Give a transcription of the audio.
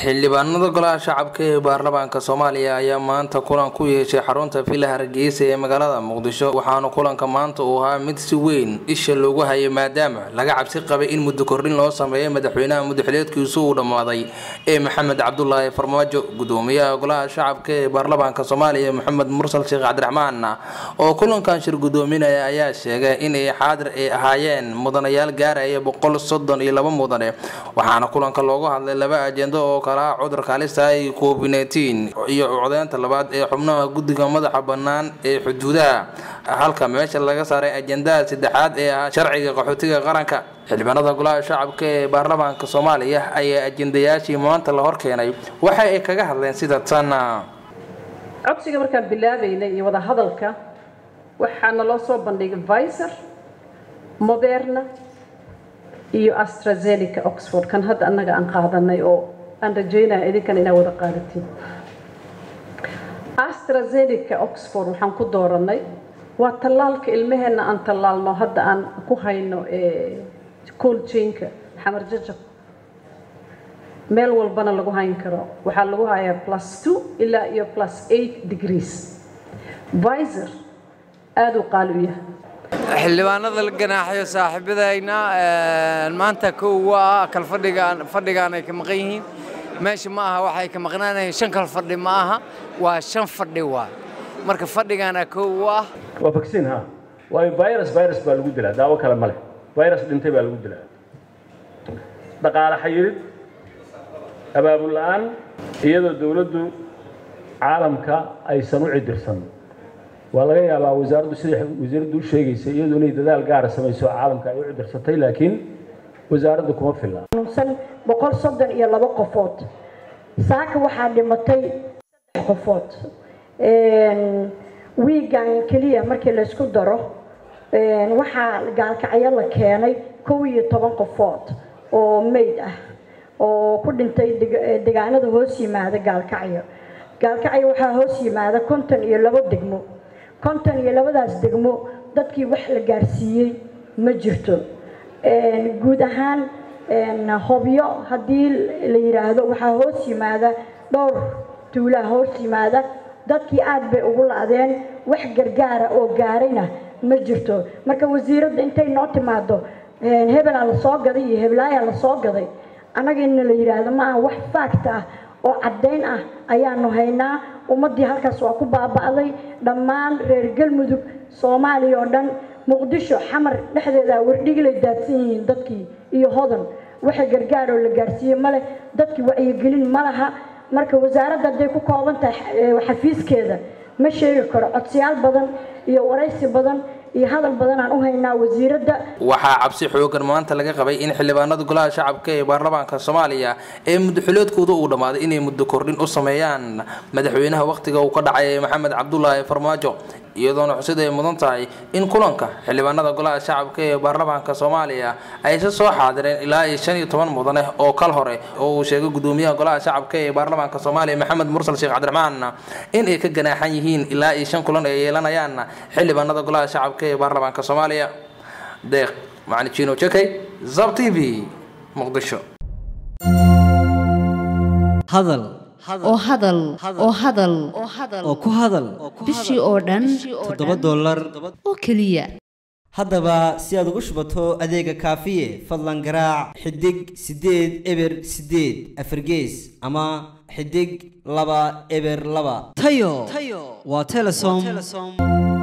xildhibaanada golaha shacabka ee baarlamaanka soomaaliya ayaa maanta kulan ku yeeshay xarunta villa hargeysa ee magaalada muqdisho waxaana kulanka maanta uu ahaa mid si weyn isha loogu hayay maadaama laga cabsi qabay in muddo kordhin loo sameeyo madaxweynaha muddaxileedkiisu uu dhammaaday ee maxamed cabdulaahi farmaajo gudoomiyaha golaha shacabka ee baarlamaanka soomaaliya maxamed mursal sheekh cabdiraxmaan oo kulankan shir gudoominaya ayaa sheegay inay xaadir ay ahaayeen mudanayaal gaaraya boqol soddon iyo laba mudane waxaana kulanka loogu hadlay laba ajendo oo kala ah cudurka halista i covid nteen iyo codeynta labaad ee xubnaha guddiga madaxa bannaan ee xuduudaha halka meesha laga saaray ajendaha saddexaad ee ahaa sharciga qaxootiga qaranka xildhibaanada golaha shacabka ee baarlamaanka soomaaliya ayaa ajendayaashii maanta la horkeenay waxa ay kaga hadleen sida tan codsiga markaan bilaabaynay iyo wada hadalka waxaana loo soo bandhigay viser moderna iyo astrazeneca oxford kan hadda annaga aan qaadanay oo aan rajaynaya idinkan inaa wada qaadatiin astrazeneca oxford waxaan ku dooranay waa tallaalka ilmaheenna aan tallaalno hadda aan ku hayno coljainka xamar jajab meel walbana lagu hayn karo waxaa lagu hayaa plus two ilaa iyo plus eight degrees viser aada u qaali u yahay xildhibaanada la ganaaxayo saaxiibadayna maanta kow waa kal fadhigaan fadhigaan ay ka maqan yihiin meesha ma aha waxay ka maqnaanayeen shan kal fadhi ma aha waa shan fadhi waa marka fadhigaana kow u ah waa vaccine ha waayo virus virus baa lagu dilaa daawo kale ma leh virus dhintay baa lagu dilaa dhaqaale xayirid abaabul la'aan iyadoo dowladdu caalamka aysan u cidirsan waa laga yaabaa wasaaraddu siday wasiiraddu u sheegaysa iyadu inay dadaal gaara samayso caalamka ay u cidirsatay laakiin wasaaraddu kuma filla xanuunsan boqol soddon iyo laba qofood saaka waxaa dhimatay saddex qofood wiigan keliya markii laysku daro waxaa gaalkacyo la keenay kow iyo toban qofood oo meyd ah oo ku dhintay degaanada hoos yimaada gaalkacyo gaalkacyo waxaa hoos yimaada konton iyo labo degmo konton iyo labadaas degmo dadkii wax la gaarsiiyey ma jirto guud ahaan hobyo haddii la yidhaahdo waxaa hoos yimaada dhowr tuulaha hoos yimaada dadkii aada bay ugu la-deen wax gargaara oo gaarayna ma jirto marka wasiiradda intay noo timaado hebelaa la soo gaday iyo heblaayaa la soo gaday annaga inna la yidhaahdo ma aha wax faagta ah oo caddayn ah ayaanu haynaa ummaddii halkaas waa ku baaba'day dhammaan reer galmudug soomaaliya oo dhan muqdisho xamar dhexdeeda wardhigilay daadsan yihiin dadkii iyo hodan waxa gargaar oo la gaarsiiyey ma leh dadkii wacyigelin ma laha marka wasaaradda hadday ku kooban tahay xafiiskeeda ma sheegi karo codsiyaal badan iyo waraysi badan iyo hadal badan aan u haynaa wasiiradda waxaa cabsi xoogan maanta laga qabay in xildhibaanada golaha shacabka ee baarlamaanka soomaaliya ee muddaxiloodkooda uu dhammaaday inay muddo kordhin u sameeyaan madaxweynaha wakhtiga uu ka dhacay maxamed cabdulaahi farmaajo iyadoona xusid ay mudan tahay in kulanka xildhibaanada golaha shacabka ee baarlamaanka soomaaliya ayse soo xaadireen ilaa iyo shan iyo toban mudane oo kal hore oo uu sheegay gudoomiyaha golaha shacabka ee baarlamaanka soomaaliya maxamed mursal sheekh cabdiraxmaan in ay ka ganaaxan yihiin ilaa iyo shan kulan ay yeelanayaan xildhibaanada golaha shacabka ee baarlamaanka soomaaliya deeq macali jino jekey zab t v muqdisho hadal oo hadal oo hadal oo ku hadal bishii oo dhan toddoba dollar oo keliya haddaba si aad ugu shubato adeega kaafiye fadlan garaac xidig siddeed eber siddeed afargees ama xidig laba eber laba tayo waa telesom